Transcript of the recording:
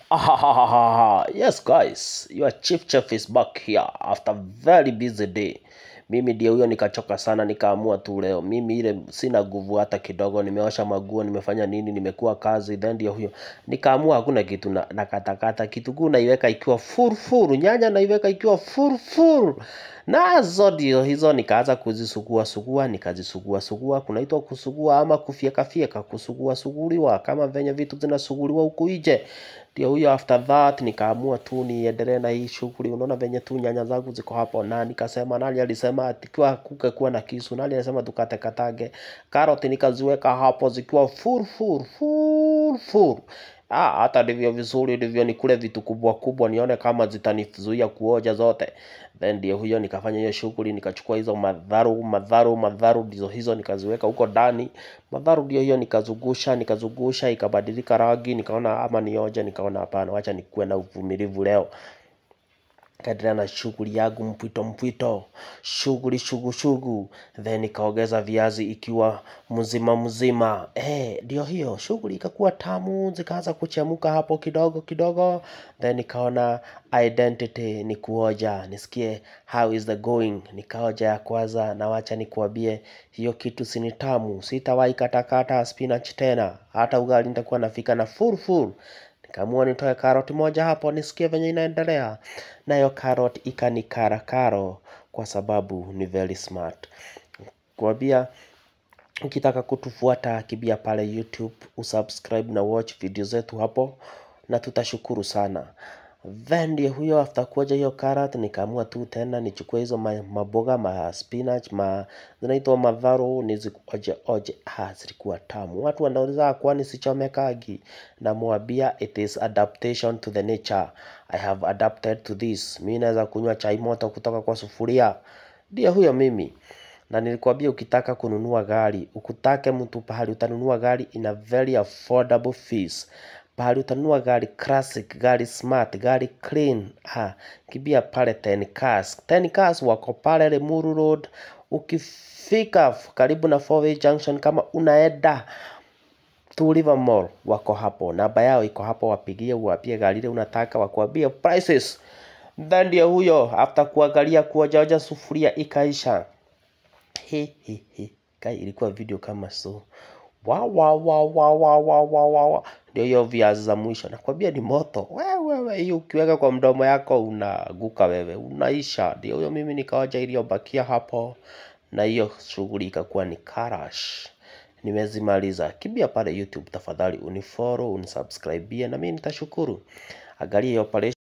Ahahaha. Yes guys, your chief chef is back here after very busy day. Mimi ndio huyo nikachoka sana nikaamua tu leo. Mimi ile sina nguvu hata kidogo, nimeosha maguo, nimefanya nini, nimekuwa kazi, then ndio huyo. Nikaamua hakuna kitu na, na katakata kitunguu naiweka ikiwa full full, nyanya naiweka ikiwa full full. Nazo ndio hizo nikaanza kuzisugua sugua, nikazisugua sugua, kunaitwa kusugua ama kufyeka fyeka, kusugua suguliwa kama venye vitu zinasuguliwa huku nje. Ndio huyo after that nikaamua tu niendelee na hii shughuli. Unaona venye tu nyanya zangu ziko hapo, na nikasema nani alisema ati kwa kuke kuwa na kisu, nani alisema tukate katage. Karoti nikaziweka hapo zikiwa full full full full. Ah, hata ndivyo vizuri ndivyo nikule vitu kubwa kubwa nione kama zitanizuia kuoja zote. Then ndio huyo nikafanya hiyo shughuli, nikachukua hizo madharu madharu madharu ndizo hizo nikaziweka huko ndani. Madharu ndio hiyo nikazungusha nikazungusha ikabadilika rangi, nikaona ama nioje, nikaona hapana, wacha nikuwe na uvumilivu leo kaendelea na shughuli yangu mpwito mpwito, shughuli shugu shugu, then nikaongeza viazi ikiwa mzima mzima. Eh, ndio hiyo shughuli ikakuwa tamu, zikaanza kuchemuka hapo kidogo kidogo, then nikaona identity ni kuoja, nisikie how is the going. Nikaoja ya kwanza, na wacha nikuambie hiyo kitu si ni tamu, sitawahi katakata spinach tena, hata ugali nitakuwa nafika na full full. Nikaamua nitoe karoti moja hapo nisikie venye inaendelea. Nayo karoti ikanikara karo kwa sababu ni very smart. Kuambia ukitaka kutufuata kimbia pale YouTube, usubscribe na watch video zetu hapo na tutashukuru sana. Then ndio huyo after kuoja hiyo carrot nikaamua tu tena nichukue hizo ma- maboga ma spinach ma zinaitwa madharo nizioje oje. Ah, zilikuwa tamu. Watu wanauliza kwani sichomekagi, namwambia it is adaptation to the nature. I have adapted to this. Mimi naweza kunywa chai moto kutoka kwa sufuria. Ndio huyo mimi na nilikwambia ukitaka kununua gari ukutake mtu pahali utanunua gari in a very affordable fees pahali utanunua gari classic gari smart gari clean ha, kimbia pale 10 cars 10 cars wako pale Limuru Road ukifika f- karibu na Fourway Junction kama unaenda Two River Mall wako hapo, namba yao iko hapo, wapigie uwapie gari ile unataka, wakuambie prices. Then ndio huyo after kuangalia kuojaoja sufuria ikaisha he he he kai ilikuwa video kama so wa wa wa wa wa wa wa wa wa ndio hiyo viazi za mwisho nakwambia ni moto wewe wewe hiyo ukiweka kwa mdomo yako unaguka wewe unaisha ndio huyo mimi nikaoja iliyobakia hapo na hiyo shughuli ikakuwa ni karash nimezimaliza kimbia pale youtube tafadhali unifollow unisubscribe na mimi nitashukuru angalia hiyo operation